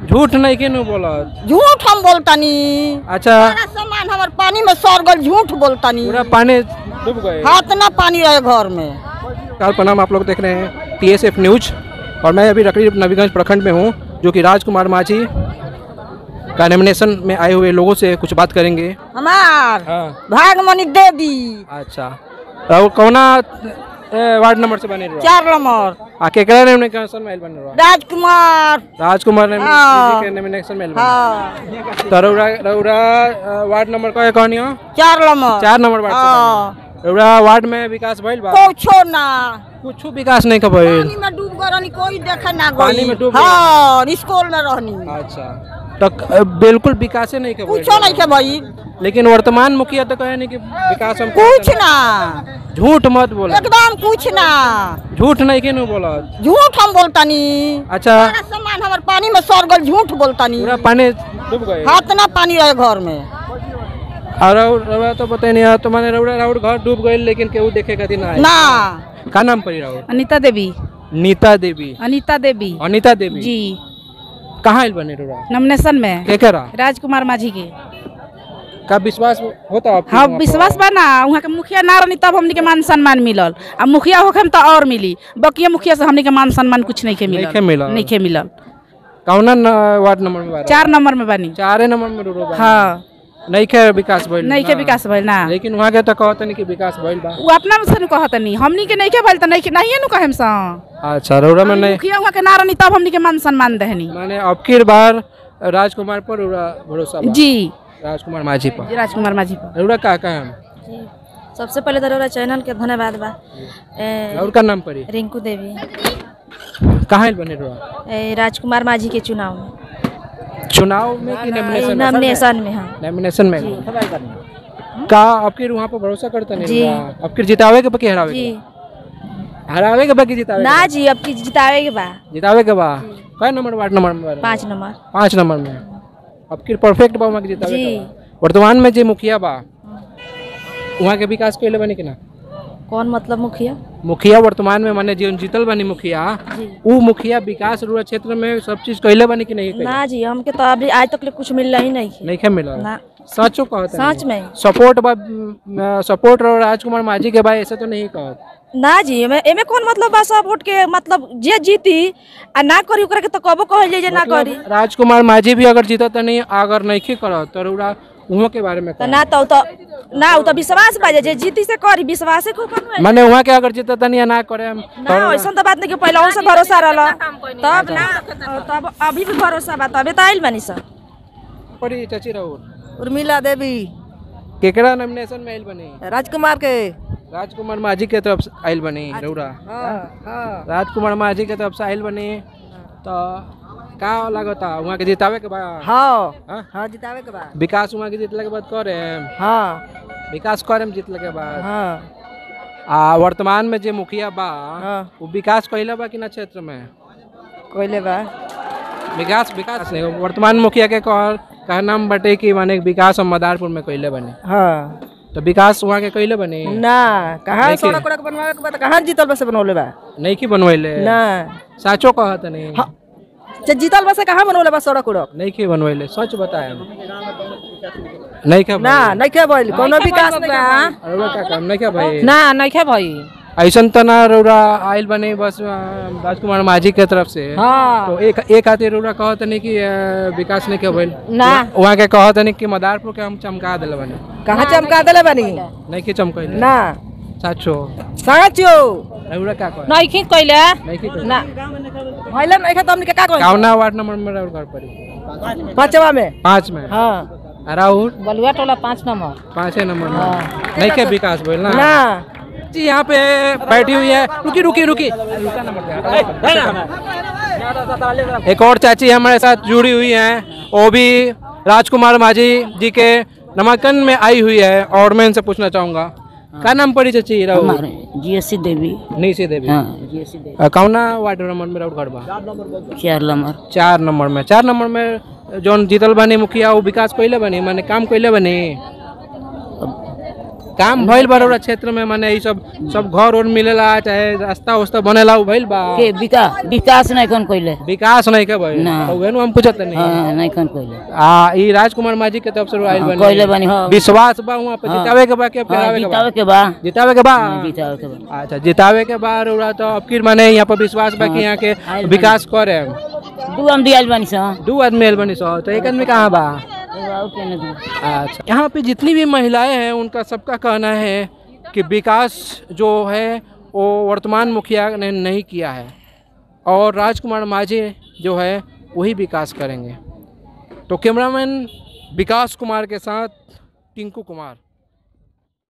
झूठ नहीं के नु बोलत झूठ हम बोलतानी अच्छा सारा सामान हमार पानी में सड़ गल झूठ बोलतानी पूरा पानी डूब गए हाथ ना पानी रहे घर में काल प्रणाम आप लोग देख रहे हैं टीएसएफ न्यूज और मैं अभी रकड़ी नवीगंज प्रखंड में हूँ जो कि राजकुमार माझी का नॉमिनेशन में आए हुए लोगों से कुछ बात करेंगे हमार हाँ भागमणि देवी अच्छा और कौना ए, वार्ड नंबर से बने रहो चार नंबर आ केकरा नॉमिनेशन में आइल बने रहो राजकुमार राजकुमार ने हाँ। के नॉमिनेशन में आइल बने हाँ तो रौरा रौरा अ, वार्ड नंबर का कहनी हो चार नंबर चार नंबर वार्ड से हाँ बने। रौरा वार्ड में विकास भइल बा कुछो ना कुछ विकास नहीं का भइल पानी में डूब गए रहनी कोई देखे ना पानी गई में डूब हाँ स्कूल में रहनी अच्छा तो क- बिल्कुल विकास नहीं का भइल कुछो नहीं के भाई लेकिन वर्तमान मुखिया तो कहे नहीं कि विकास हम कुछ ना झूठ मत बोला एकदम कुछ ना झूठ नहीं के नु बोलत झूठ हम बोलतानी अच्छा सारा सामान हमार पानी में सड़ गल झूठ बोलतानी पूरा पानी डूब गए हाथ ना पानी रहे घर में और रौ- रौरा तो पता नहीं है तो मैंने रौरा राउर घर डूब गए लेकिन केहू देखे खातिर ना आए ना का नाम पड़ी राउर अनीता देवी नीता देवी अनीता देवी अनिता देवी जी कहाँ आइल बने रौरा नॉमिनेशन में के करा राजकुमार माझी के का विश्वास होता आपके हाँ वहाँ पर? विश्वास बा ना वहाँ के मुखिया ना रहनी तब हमनी के मान सम्मान मिलल आ मुखिया होखे में तो और मिली बकिया मुखिया से हमनी के मान सम्मान कुछ नहीं के नइखे मिलल मिलल। नहीं के मिलल कौना न- वार्ड नंबर में बारह चार नंबर में बनी चारे नंबर में रो हाँ नहीं के विकास भइल नहीं के ना। विकास भइल ना लेकिन वहाँ के तो कहते नहीं कि विकास भइल बा वो अपना से कहत नहीं हमनी के नहीं के भइल त नहीं के नहीं नु कहेम सा अच्छा रौरा में नहीं मुखिया वहाँ के ना रहनी तब हमनी के मान सम्मान देहनी माने अब की बार राजकुमार पर रौरा भरोसा बा जी राजकुमार माझी पर जी, राजकुमार माझी पर रौरा का का हम सबसे पहले तो रउरा चैनल के धन्यवाद बा ए, और का नाम पड़ी रिंकू देवी कहाँ आइल बने रौरा ए, राजकुमार माझी के चुनाव में चुनाव में कि नॉमिनेशन में नॉमिनेशन में हाँ नॉमिनेशन में का आपके वहाँ पर भरोसा करता नहीं जी। रौरा? आपके जितावे के बाकी हरावे जी के हरावे के बाकी जितावे ना जी अब की जितावे के बा के? जितावे के बा कई नंबर वार्ड नंबर में बारे? पाँच नंबर पाँच नंबर में अब की परफेक्ट बा वहाँ के जितावे जी। के बा वर्तमान में जे मुखिया बा वहाँ के विकास कैले बने कि ना कौन मतलब मुखिया मुखिया वर्तमान में माने जीवन जीतल बनी मुखिया उ मुखिया विकास रूरल क्षेत्र में सब चीज कैले बनी कि नहीं कैले ना जी हमके तो अभी आज तक ले कुछ मिल ही नहीं है नहीं खे मिला ना सचो कहत सच में सपोर्ट बा म, सपोर्ट और राजकुमार माझी के भाई ऐसे तो नहीं कहत ना जी एमे एमे कौन मतलब बा सब वोट के मतलब जे जीती आ ना करी ओकरा के तो कबो कहल जाई जे ना करी राजकुमार माझी भी अगर जीतत नहीं अगर नहीं करत तो रउरा उहो के बारे में तो कहत। ना तो तो ना उ तो विश्वास बा जे जे जीती से करी विश्वास से खूब बनवाई। माने वहाँ के अगर जीतत नहीं ना करे हम ना ऐसा तो बात नहीं कि पहले उनसे भरोसा रहला तब ना तब अभी भी भरोसा बा तबे तो आइल बानी सब पड़ी चाची राउर उर्मिला देवी केकरा नॉमिनेशन में आइल बनी राजकुमार के राजकुमार माझी के तरफ से आइल बनी रउरा राजकुमार माझी के तरफ से आइल बनी तो का लगता वहाँ के जितावे के बाद हाँ हाँ? हाँ जितावे के बाद विकास वहाँ के जीतले के बाद करे हाँ विकास करे में जीतले के बाद हाँ आ वर्तमान में जे मुखिया बा हाँ वो विकास कैले बा कि ना क्षेत्र में कोयले बा विकास विकास नहीं वर्तमान मुखिया के कह कहा नाम बटे कि माने विकास हम मदारपुर में कैले बने हाँ तो विकास वहाँ के कैले बने ना कहाँ नहीं सड़क उड़क बनवावे के बाद कहाँ जीतल बस बनवले बा नहीं की बनवैले ना साचो कहत नहीं हाँ। जे जीतल बस कहाँ बनवले बा सड़क उड़क नहीं की बनवैले सच बताए नहीं क्या ना नहीं के बोल कोनो विकास नहीं के रउरा का काम नहीं क्या भाई ना नहीं खे भाई ऐसन तो ना रउरा आइल बने बस अ, राजकुमार माझी के तरफ से हाँ तो एक एक खातिर रउरा कहत नहीं कि अ, विकास नहीं के भइल ना वहाँ के कहत नहीं कि मदारपुर के हम चमका दिल बने कहाँ चमका देले बानी नहीं कि चमकैले ना साचो साचो रउरा का कहे नहीं खे कैले नहीं कि ना भइले नहीं के तो हमनी के का कही कावना वार्ड नंबर में रउर घर पड़ी पांचवा में पाँच में हाँ राहुल बलुआ टोला पाँच नंबर पाँचे नंबर में नहीं के विकास भइल ना ना जी यहाँ पे बैठी हुई है रुकी रुकी रुकी एक और चाची हमारे साथ जुड़ी हुई हैं वो भी राजकुमार माझी जी के नामांकन में आई हुई है और मैं इनसे पूछना चाहूंगा क्या नाम पड़ी चाची राहुल जीएससी देवी निशी देवी हाँ जीएससी देवी अ, कौना वार्ड नंबर में राउर घर बा चार नंबर चार नंबर में चार नंबर में जौन जीतल बनी मुखिया वो विकास कैले बनी माने काम कैले बनी काम भइल बा क्षेत्र में माने ई सब सब घर और मिलेला चाहे रास्ता उस्ता बनेला उ भइल बा के विका विकास नहीं कौन कोइले विकास नहीं के भइल ना। तो उहे नु हम पूछत नहीं हाँ नहीं कौन कोइले आ ई राजकुमार माझी के तरफ से आइल हाँ, बनी कोइले बनी, हाँ। विश्वास बा वहां पे हाँ। जितावे के बा के हाँ करावे के बा जितावे के बा जितावे के बा जितावे के बा अच्छा जितावे के बाद रउरा तो अब फिर माने यहाँ पर विश्वास बा कि यहाँ के आइल बनी। विकास करे दू हम दियाल बानी सा दू आदमी आइल बनी सौ तो एक आदमी कहाँ बा एगो और केने दू अच्छा यहाँ पे जितनी भी महिलाएं हैं उनका सबका कहना है कि विकास जो है वो वर्तमान मुखिया ने नहीं किया है और राजकुमार माझी जो है वही विकास करेंगे तो कैमरामैन विकास कुमार के साथ टिंकू कुमार